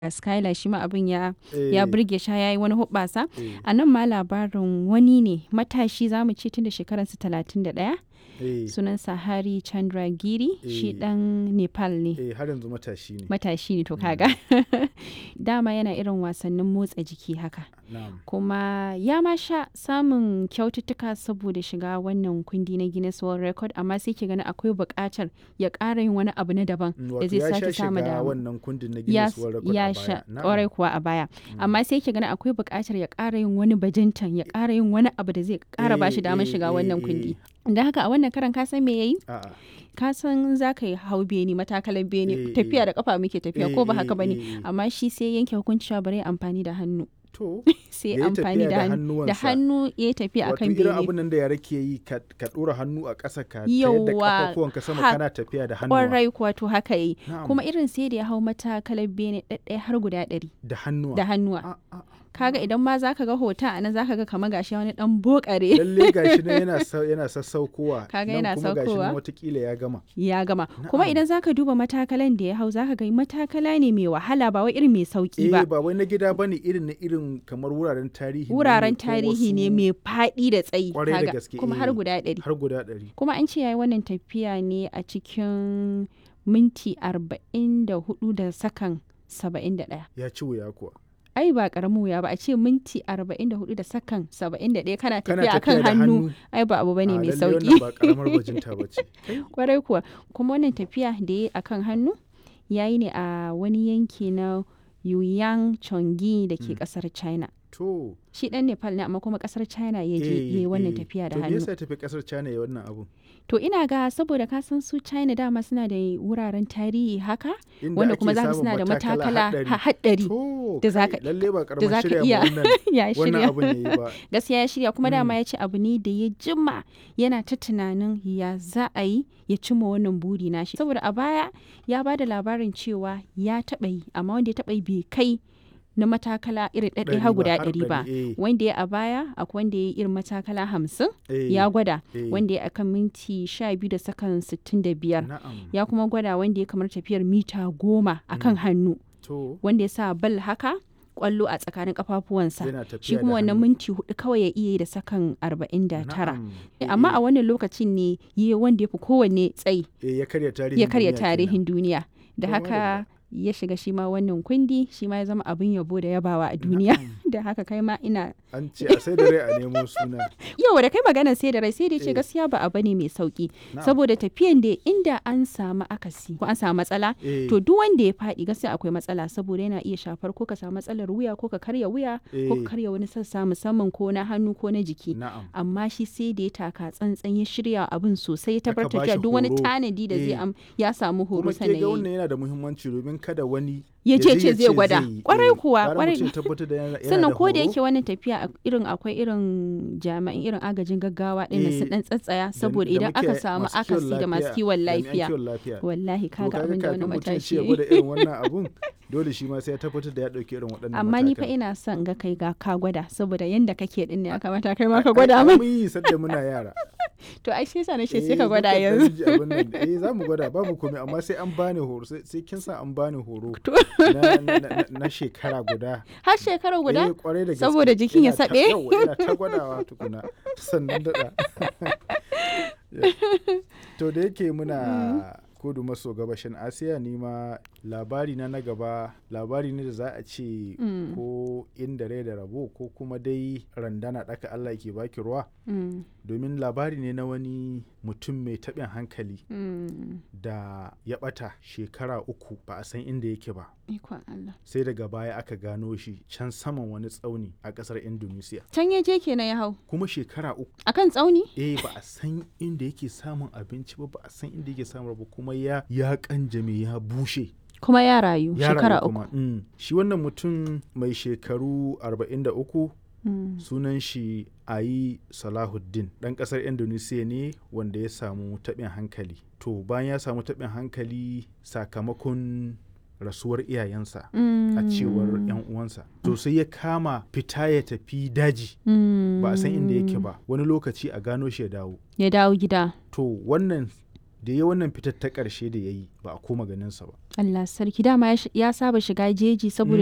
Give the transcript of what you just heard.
Skylar shi ma abin ya Eh, ya burge shi ya yi wani hoɓɓasa. eh, A nan ma labarin wani ne matashi za mu ce tun da shekararsa 31 eh, sunansa Hari Chandragiri shi Eh. ɗan Nepal ne. eh, har yanzu matashi ne. Matashi ne to kaga. Dama yana irin wasannin motsa jiki haka. Na'am. Kuma ya ma sha samun kyaututtuka saboda shiga wannan kundi na Guinness World Record amma sai ke gani akwai buƙatar ya ƙara yin wani abu na daban Mm, da Wato zai ya sha sake samu shiga dama. wannan kundin na ya, Guinness World Record ya a sha baya. Na'am. ƙwarai kuwa a baya amma sai ke gani akwai buƙatar ya ƙara yin wani bajintan ya ƙara yin wani abu da zai ƙara ba shi Eh, damar eh, shiga eh, wannan eh. kundi da haka a wannan karan ka san me yayi A'a. ka san za ka yi hau beni matakalan beni Eh, tafiya eh. da kafa muke tafiya Eh, ko ba eh, haka bane eh, eh. amma shi sai yanke hukunci cewa bari ya amfani da hannu To, sai Ya yi amfani tafiya da da hannu da hannuwansa. hannu ya yi tafiya wato akan irin bene abin nan da yara ke yi ka ka ɗora hannu a ƙasa ka tayar da Yawwa, ƙafafuwanka sama ha- kana tafiya da hannuwa. kwarai kuwa to haka yi Na'am. kuma irin sai da ya hau matakalar bene ɗaɗɗaya har guda ɗari Da hannuwa. da hannuwa A- a- kaga idan ma zaka ga hoton a nan zaka ga kamar gashi wani dan bokare Lalle gashi nan yana sa- yana sassaukowa. Kaga nan yana kuma gashi saukowa. nan watakila ya gama. ya gama kuma Na'am. idan zaka duba matakalan da ya hau zaka ga matakala ne mai wahala ba wai irin mai sauki Eh ba ba wai na gida bane irin na irin kamar wuraren tarihi. ne wuraren ko tarihi ne wasu- mai faɗi da tsayi Kwarai da kaga, gaske, kuma eh. har guda ɗari Har guda ɗari. kuma an ce yayi wannan tafiya ne a cikin minti arba'in da hudu da sakan saba'in da ɗaya Ya ci wuya kuwa. ai ba karamin wuya ba a ce minti arba'in da hudu da sakan saba'in da ɗaya kana Kana tafiya akan tafiya da hannu hannu. ai ba abu bane A, mai lalle sauki wannan ba karamar bajinta ba ce. kwarai kuwa kuma wannan tafiya da ya yi a kan hannu ya yi ne a wani yanki na Yuyang Chongi da ke kasar China. To. Shi dan Nepal ne amma kuma kasar China ya je ya yi wannan tafiya da To me hannu. yasa ya tafi kasar China ya wannan abun? To ina ga saboda ka san su China dama suna da wuraren tarihi haka Inda wanda ake kuma za ka samun suna da matakala haɗari. ha- haɗari To, da za kai, ka- lalle ba da karamar za ka shirya iya ma wannan ya wannan shirya. abun yayi ba. gaskiya ya shirya kuma dama ya ce abu ne da ya jima yana ta tunanin ya za a yi ya cimma wannan buri nashi saboda a baya ya ba da labarin cewa ya taɓa yi amma wanda ya taɓa yi bai kai na matakala irin ɗaɗɗaya Ɗari har ba, guda har ɗari ba ɗari, eh. wanda ya a baya akwai wanda ya yi irin matakala hamsin Eh, ya gwada eh. wanda ya akan minti sha biyu da sakan sittin da biyar Na'am. ya kuma gwada wanda ya kamar tafiyar mita goma akan hannu To, wanda ya sa bal haka kwallo a tsakanin kafafuwansa yana tafiya shi da kuma wannan hannu. minti hudu kawai ya iya yi da sakan arba'in da tara Na'am. amma Eh, a wannan lokacin ne yi wanda ya fi kowanne tsayi eh, ya karya tarihin ya karya duniya kenan. tarihin duniya da To, haka ya shiga shi ma wannan kundi shi ma ya zama abin yabo da yabawa a duniya da haka kai ma ina An ce a sai da rai a nemo suna. yau da kai magana sai da rai sai da ya ce Eh. gaskiya ba abu ne mai sauki Na'am. saboda tafiyan da inda an samu akasi ko an samu matsala Eh, to duk wanda ya faɗi gaskiya akwai matsala saboda yana iya shafar ko ka samu matsalar wuya ko ka karya wuya ko Eh. ka karya wani sassa musamman ko na hannu ko na jiki Na'am. amma shi sai da ya taka tsantsan ya shirya abin sosai ya Aka tabbatar bashi cewa duk wani horo. tanadi da zai Eh. am ya samu horo Kuma ke sannan ga ya yi. wannan yana da muhimmanci domin kada wani Ya ce je ce zai gwada. yi. Kwarai Eh, kuwa, gara kwarai. mutum ya tabbatar da yana- yana sannan da ko da horo. yake wannan tafiya a- irin akwai irin jami'an irin agajin gaggawa ɗin Eh, sun dan tsatsaya da- saboda da idan aka muke- samu masu kiwon akasi da masu lafiya, kiwon jami'an lafiya kiwon lafiya. wallahi To kaga abin da wani kafin mutum ya ce matashi ya ya yi. gwada irin wannan abun dole shi ma sai ya tabbatar da ya ɗauki irin waɗannan amma ni fa matakan. ina son ga kai ga ka gwada saboda yanda kake din ne ya kamata kai ma ka Ai, gwada ai, min mun yi sadda muna yara to ai sai sa na ce Eh, sai ka gwada muka ɗan yanzu ji abin nan. eh za mu gwada babu komai amma sai an bani horo sai sai kin sa an bani horo To. na, na, na, na shekara guda har shekara guda Eh, kwarai da gaske. Saboda jikin ya Ina ta- saɓe? yawwa, ina ta gwadawa tukuna sannan daɗa to da yake muna kudu maso gabashin asiya ni ma labari na na gaba labari ne da za a ce Mm. ko inda rai da rabo ko kuma dai randana ɗaka allah ke baki ruwa Mm, domin labari ne na wani mutum mai taɓin hankali mm. da ya ɓata shekara uku ba a san inda yake ba ikon Allah sai daga baya aka gano shi can saman wani tsauni a ƙasar indonesia can ya je kenan ya hau kuma shekara uku akan tsauni eh ba a san inda yake samun abinci ba ba a san inda yake samun ba kuma ya ya kanjame ya bushe kuma ya rayu ya shekara rayu uku kuma. Mm. shi wannan mutum mai shekaru 43 Mm, sunan shi ayi salahuddin ɗan ƙasar indonesia ne wanda ya samu taɓin hankali to bayan ya samu taɓin hankali sakamakon rasuwar iyayensa a cewar 'yan uwansa to sai ya kama fita ya tafi daji mm, ba a san inda yake ba wani lokaci a gano shi ya dawo ya dawo gida to wannan da ya wannan fitar ta ƙarshe da ya yi ba a koma ganinsa ba Allah sarki dama ya sh- ya saba shiga jeji saboda